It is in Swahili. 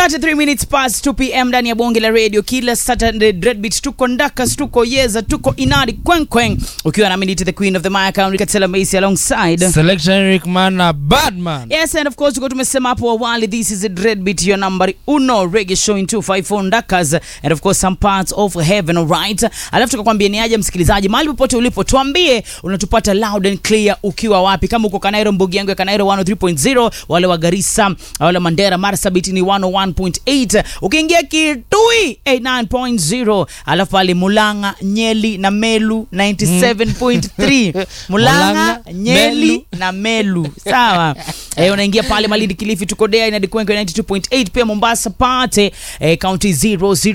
33 minutes past 2 pm ndani ya bonge la radio kila Saturday Dreadbeat tuko ndakas tuko yeza tuko inadi kwenkwen ukiwa na minute the queen of the mic Katela Macy alongside Selection Eric Mana Badman. Yes, and of course tuko tumesema hapo awali this is a Dreadbeat your number uno reggae show in 254 ndakas and of course some parts of heaven alright alafu tukakwambia ni aje msikilizaji mahali popote ulipo tuambie unatupata loud and clear ukiwa wapi kama uko Kanairo mbugi yangu ya Kanairo 103.0 wale wa Garissa wale Mandera Marsabit ni 101.8 ukiingia Kitui 89.0 alafu pale Mulanga Nyeli na Melu 97.3 Mulanga Mulanga, Nyeli Melu. na Melu sawa eh, unaingia pale Malindi Kilifi tuko Dea ina Dikwenke 92.8 pia Mombasa pate eh, county 00